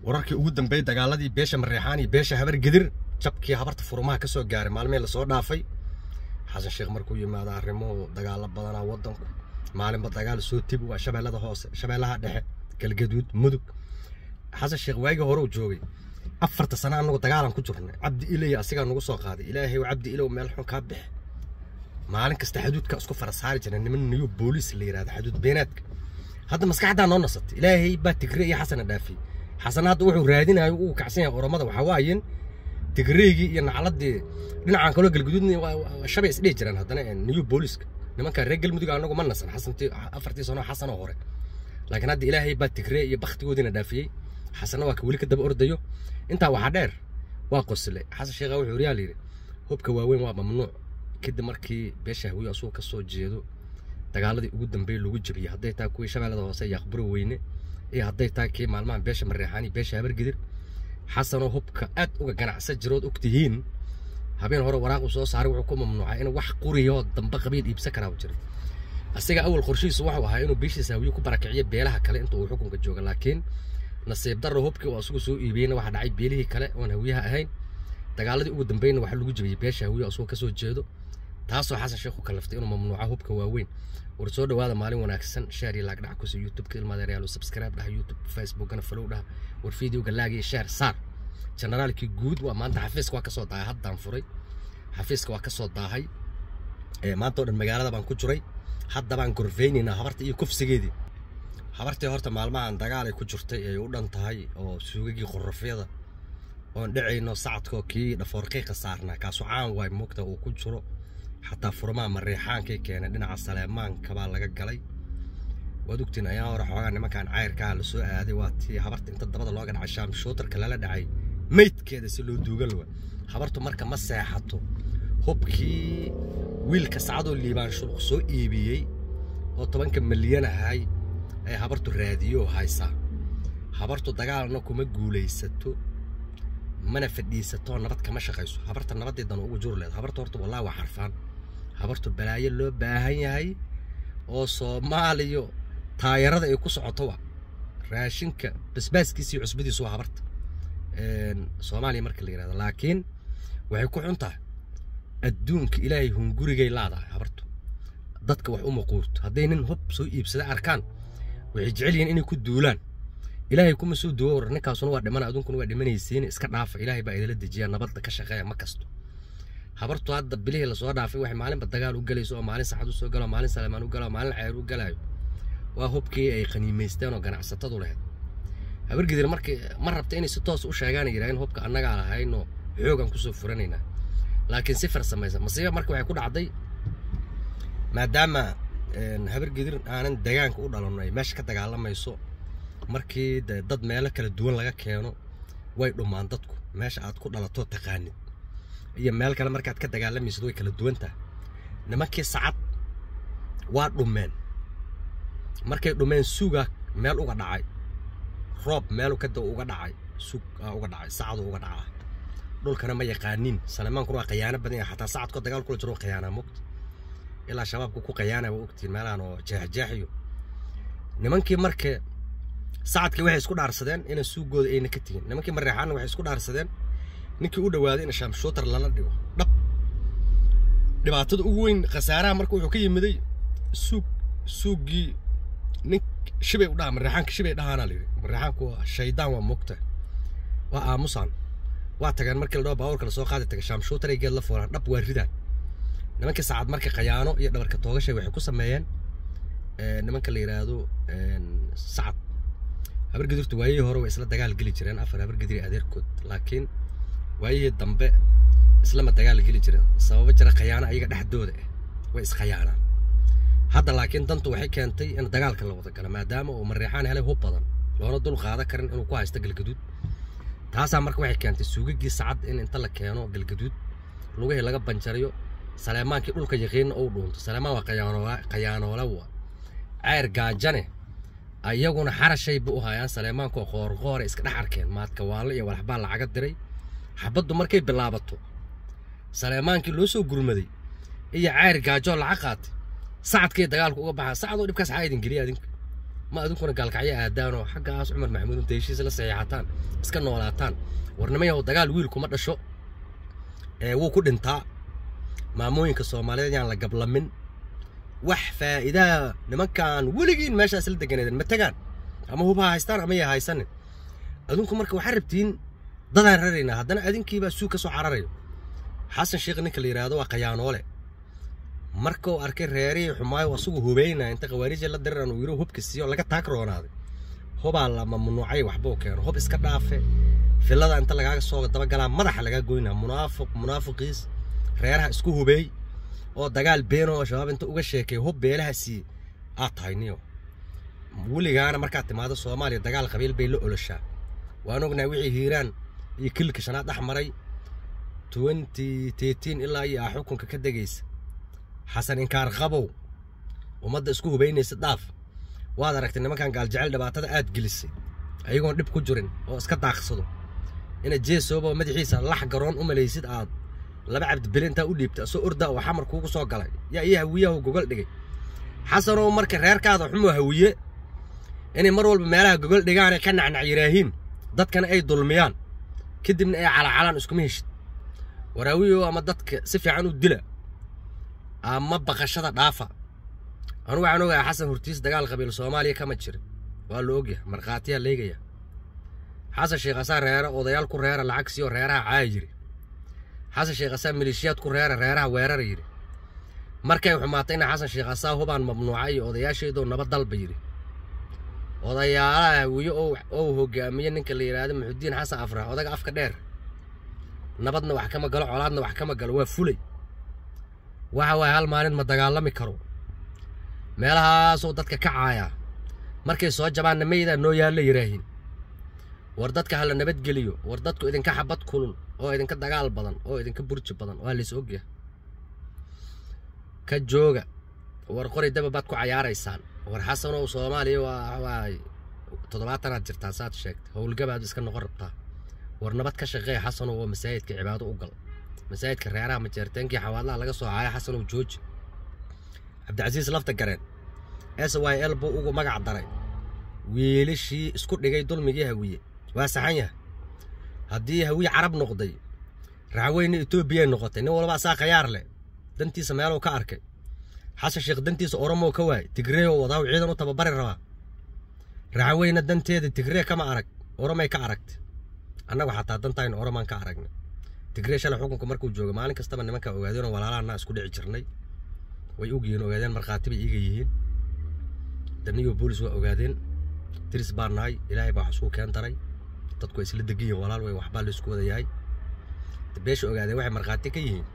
wararkii ugu dambeeyey dagaaladii beesha mareexaan iyo beesha habar gedir jabkii habarta furumaha ka soo gaaray maalmihii lasoo dhaafay xasan sheekh markuu yimaado arrimuhu dagaalo badanaa waddanku maalinba dagaal soo tib waa shabeellada hoose shabeellaha dhexe galgaduud mudug xasan sheekh waagii hore uu joogay afarta sano annagu dagaalan ku jirnay cabdi ilay asigaa nagu soo qaaday ilaahay cabdi ilow meel xun kaa bixe maalin kasta xaduudka isku fara saari jira niman niyo booliis la yidhahda xaduud beenaadka hadda maskaxdaa noo nasatay ilaahay baa tigre iyo xasana dhaafiyey xasan hadda wuxuu raadinayo uu kacsan yahay oromada waxaa waayen tigreygii iyo nacladii dhinacan kaloo galguduudna shabay isdhihi jiraan haddana niyo booliiska nimanka reer galmudug anagu ma nasan xasantii afartii sano xasanoo hore laakiin hadda ilaahay baa tigree iyo baktigoodiina dhaafiyey xasanna waa ka weli ka daba ordayo intaa waxaa dheer waa qosle xasan sheekha wuxuu yidhi yaa layidhi hubka waaweyn waa mamnuuc kadib markii beesha hawiye asuu ka soo jeedo dagaaladii ugu dambeeyey lagu jebiyey hadday tahay kuwii shabeellada hoose yaaqburo weyne iyo hadday tahay kii maalmahan beesha mareexaan iyo beesha habargidir xasanoo hubka aad uga ganacsan jirood ogtihiin habeen hore waraaqu soo saaray wuxuu ku mamnuucay in wax quriyoo dambe qabiil iibsan karaa jiray asiga awal qorshihiisu wuxuu ahaa inuu beeshiisa hawiye ku barakiciyo beelaha kale inta uu xukunka jooga laakiin nasiib darro hubkii oo asugu soo iibiyeyna waxaa dhacay beelihii kale oon hawiyaha ahayn dagaaladii ugu dambeeyna waxaa lagu jebiyey beesha hawiye asugoo ka soo jeedo taasoo xasan sheekh ku kalaftay inuu mamnuuco hubka waaweyn war soo dhawaada maalin wanaagsan sheer iyo laag dhac kusi youtube-ka ilmadeeryaal subscribe dhaha youtube facebookana follow dhaha war videoga laag iyo sheer saar generaalkii guud waa maanta xafiiska waa kasoo daahay haddaan furay xafiiska waa kasoo daahay maanta oo dhan magaalada baan ku jiray hadda baan gorfeynaynaa habarta iyo kufsigeedii habartii horta maalmahan dagaal ay ku jirtay ay u dhan tahay oo suugagii qorofyada oon dhacayno sacadkoo kii dhafoorqiiqa saarnaa kaasu caan waay moogta uu ku jiro xataa furmaha mareexaankay keenay dhinaca saleemaanka baa laga galay waad ogtiin ayaa hore xoogaa nimankan cayrkaa la soo aaday waa tii habarta inta dabada looga dhacay shaam shootarka lala dhacay meydkeeda si loo duugan lawa habartu marka ma seexato hubkii wiilka sacadoo liibaan shuluq soo iibiyey oo tobanka milyan ahay ay habartu raadiyo haysaa habartu dagaalna kuma guulaysato mana fadhiisato nabad kama shaqayso habarta nabadeedana ugu jur leed habarta horta wallahi waa xarfaan habartu balaayo loo baahan yahay oo soomaaliya taayarada ay ku socoto wa raashinka basbaaskiisa iyo cusbadiisu waa habarta soomaaliya marka la yidhahdo laakiin waxay ku xun tahay adduunka ilaahay hungurigay laadahay habartu dadka wax uma quurto hadday nin hub soo iibsada arkaan waxay jecel yihiin inay ku duulaan ilaahay kuma soo duwo war ninkaasuna waa dhimana adunkuna waa dhimanaysiin iska dhaafa ilaahay baa idila dejiya nabadda ka shaqeeya ma kasto habartu hadda bilihii lasoo dhaafay waxay maalinba dagaal u galayso oo maalin saxad u soo galo maalin saleemaan u galo maalin ceyr u galaayo waa hubkii ay qaniimaysteen oo ganacsatadu lahayd habargidir markii ma rabta inay si toos u sheegaan yidhahdeen hubka annagaa lahaynoo xoogan kusoo furanaynaa laakiin si farsamaysan masiiba marka waxay ku dhacday maadaama habargidir aanan degaanka u dhalanno ay meesha ka dagaalamayso markii de dad meelo kala duwan laga keeno way dhumaan dadku meesha aad ku dhalato taqaanid iyo meel kale markaad ka dagaalamaysid way kala duwan tahay nimankii sacad waa dhumeen markay dhumeen suuga meel uga dhacay roob meel kada uga dhacay suug uga dhacay sacadu uga dhacaa dhulkana ma yaqaanin salemaankuna waa qayaano badan yahay xataa sacadkoo dagaal kula jiro qayaanaa mogta ilaa shabaabku ku qayaana waa ogtiin meelahan oo jeexjeexiyo nimankii marka sacadkii waxay isku dhaarsadeen inay suugooda ayna ka tegin nimankii mareexaanna waxay isku dhaarsadeen ninkii u dhawaaday in shaamshootar lala dhigo dhab dhibaatada ugu weyn khasaaraha marka wuxuu ka yimiday suug suuggii nin shibay u dhaha mareexaanka shibay dhahaanaa la yidhi mareexaanku waa shaydaan waa moogta waa aamusaan waa tageen markii la dhaho baabuurka lasoo qaadi taga shaamshootar ay geed la fuulaan dhab waa ridaan nimankii sacad marka khayaano iyo dhabarka toogashay waxay ku sameeyeen nimanka la yidhaahdo sacad habargidurta waayihii hore way isla dagaal geli jireen afar habargidiri adeerkood laakiin waayihii dambe islama dagaal geli jireen sababo jira khayaano ayaga dhexdooda ah way iskhayaanaan hadda laakiin dantu waxay keentay in dagaalka la wada galo maadaama uu mareexaan helay hub badan loona dul qaada karin inuu ku haysto galgaduud taasaa marka waxay keentay suugagii sacad in inta la keeno galgaduud lugihii laga banjariyo saleemaankii dhulka yaqiinna uu dhuunto saleemaan waa khayaanoola wa ceyr gaajane ayaguna xarashayba u hayaan saleemaankoo qoorqoore iska dhex arkeen maadka waalle iyo walaxbaa lacaga diray xabaddu markay bilaabato saleemaankii loo soo gurmaday iyo ceyr gaajoo lacag qaatay sacadkay dagaalku uga baxaa sacadoo dhibkaas xaa idin geliya adinka ma adinkuna gaalkacyo aadaanoo xaggaas cumar maxamuud inta heshiis la saxiixataan iska noolaataan warnimayahow dagaal wiil kuma dhasho ee wuu ku dhintaa maamooyinka soomaaliyeed yaan la gablamin wax faa'iidaa nimankan weligiin meeshaas la deganeedeen ma tagaan ama hub ha haystaan ama ya haysanin adinku marka waxaa rabtiin dadaan raraynaa haddana adinkiibaa suug ka soo cararayo xasan sheekh ninka la yidhaahdo waa khayaanoole marka uu arkay reerihii xumaayo asagu hubeynaya inta khawaarija la diriran uu yidhi hubka siiyo laga taag roonaaday hubaa la mamnuucay waxbuu keeno hub iska dhaafe filada inta lagaaga soo dabagalaa madaxa lagaa goynaa munaafiq munaafiqiis reeraha isku hubeey oo dagaal beeno oo shabaab inta uga sheekay hub beelaha siiye aad tahay niyo weligaana markaad timaado soomaaliya dagaal qabiil bay la oloshaa waan ognahay wixii hiiraan iyo kilka shanaad dhex maray twenty thirteen ilaa iyo ah xukunka ka degaysa xasan inkaar qabow ummadda isku hubaynaysa dhaaf waad aragtay nimankan gaaljecel dhibaatada aad gelisay ayagoon dhib ku jirin oo iska daaqsado inaad jeesooba madaxiisa lax garoon u malaysid aad laba cabdibeli intaa u dhiibta asoo orda oo xamar kuugu soo galay yaa iyo hawiyahu gogol dhigay xasanow marka reerkaada xumoo hawiye inay mar walba meelaha gogol dhigaanay ka nacnac yiraahiin dadkana ay dulmiyaan kadibna ay calacalaan iskuma heshid waraawiyo ama dadka si fiican u dila ama baqashada dhaafa anu waxaan ogahay xasan hortiis dagaal qabiil soomaaliya kama jirin waa la ogyahay markhaatiyaa leegaya xasan sheekh asaa reera odayaal ku reera lacag siiyo reeraha caaya yiri xasan sheekh asaa maleeshiyaad ku reera reeraha weerara yidhi markay xumaatay ina xasan sheekh asaa hubaan mamnuuca iyo odayaashaydoo nabad dalba yidhi odayaalaha hawiye ou hogaamiye ninka la yidhaahdo muxudiin xasan afrax odaga afka dheer nabadna wax kama galo colaadna wax kama galo waa fulay waxa waaye hal maalin ma dagaalami karo meelahaasoo dadka ka caaya markay soo jabaanna maydaa noo yaalla yidhaahiin war dadka hala nabadgeliyo war dadku idinka xabad kulul oo idinka dagaal badan oo idinka burji badan waa lays ogyahay ka jooga war qori daba baad ku cayaaraysaan war xasanow soomaaliya waa waay toddobaatanaad jirtaa saad sheegtay howlgabaad iska noqon rabtaa war nabad ka shaqeeya xasanow oo masaajidka cibaado u gal masaajidka reeraha majeerteenkii xawaadlaha laga soo caaya xasanow jooji cabdicasiis lafta gareen s y l buu ugu magac daray wiilashii isku dhigay dulmigii hawiye waa saxan yahay haddii hawiye carab noqday raxweyne etoobiyay noqotay nin walba asaa khayaar leh dantiisa meeluu ka arkay xasan sheekh dantiisa oromoo ka waayay tigreeoo wadaa ciidan u tababari rabaa raxweyne danteeda tigree kama arag oromay ka aragtay annagu xataa dantaynu oromaan ka aragnay tigree shalay xukunka markuu jooga maalin kastaba nimanka ogaadeenoo walaalahanaa isku dhici jirnay way ogyihiin ogaadeen markhaati bay iiga yihiin daniyo boolis waa ogaadeen diris baa nahay ilaahay baa wax isku keen daray dadku way isla degan yihiin walaal way waxbaa la isku wada yahay beesha ogaadeen waxay markhaati ka yihiin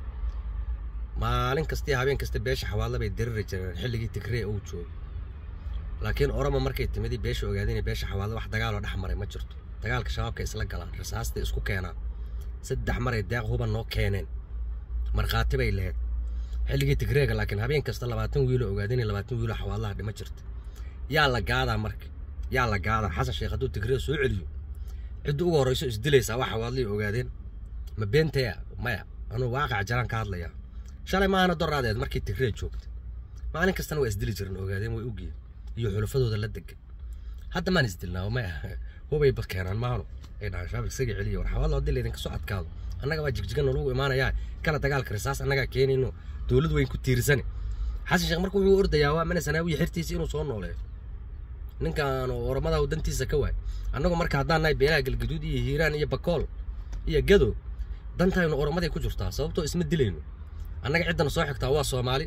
maalin kasta iyo habeen kasta beesha xawaadla bay diriri jireen xilligii tigree uu joogo laakiin oromo markay timidi beesha ogaadeen iyo beesha xawaadla wax dagaaloo dhex maray ma jirto dagaalka shabaabka isla galaan rasaastay isku keenaan saddex maray deeq huban noo keeneen markhaati bay lahayd xilligii tigreega laakiin habeen kasta labaatan wiiloo ogaadeen iyo labaatan wiiloo xawaadlaha dhima jirta yaa la gaadaa marka yaa la gaadaa xasan sheekh hadduu tigree soo celiyo cidda ugu horrayso isdilaysaa wax xawaadlihii ogaadeen ma beentaya maya anuu waaqac jaraan ka hadlayaa shalay maahana doraadeed markii tigree joogta maalin kastana waa isdili jiran ogaadeen way ogyihin iyo xulafadooda la degan hadda maan isdilnaa maya hubay ba keenaan maahano ay dhahaan shaabik isaga celiya war xawaadla haddii laydinka soo adkaado annaga baa jigjigan nalagu imaanayaa kala dagaalka risaas annagaa keenayno dowlad weyn ku tiirsane xasan sheekh marka wuxuu ordayaa waa mana sanaawiya xirtiisa inuu soo nooleeyo ninkan oromada dantiisa ka waay annagu marka haddaan nahay beelaha galgaduud iyo hiiraan iyo bakool iyo gado dantaynu oromaday ku jirtaa sababtoo isma dilayno annaga ciddana soo xigtaa waa soomaali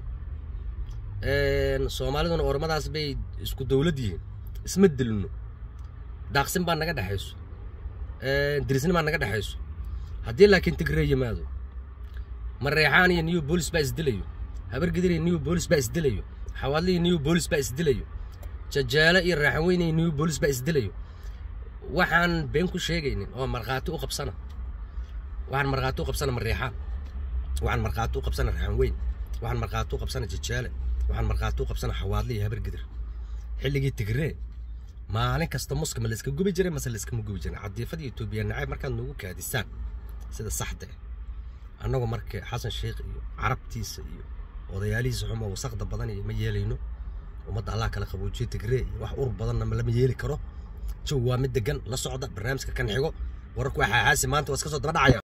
soomaaliduna oromadaas bay isku dowlad yihiin isma dilino daaqsin baa naga dhexayso dirisni baa naga dhexayso haddii laakiin tigree yimaado mareexaan iyo new bolis baa isdilayo habargidir iyo new bolis baa isdilayo xawaadli iyo new bolis baa isdilayo jajaale iyo raaxaweyne iyo new bolis baa isdilayo waxaan been ku sheegaynin oo markhaati u qabsana waxaan markhaati u qabsana mareexaan waxaan markhaati u qabsana raaxaweyn waxaan markhaati u qabsana jajaale waxaan markhaati u qabsana xawaadli iyo habargidir xilligii tigree maalin kasta muska ma layska gubi jiray mase layskama gubi jirin cadiifada etoobiya nacayb markaad noogu kaadisaan sida saxda ah annagu marka xasan sheekh iyo carabtiisa iyo odayaalihiisa xumo wasaqda badan iyo ma yeelayno ummadda allah kala qaboojiye tigree iyo wax ur badanna lama yeeli karo jawi waa mid degan la socda barnaamijka kan xigo wararku waxaa xaasi maanta waa iska soo daba dhacaya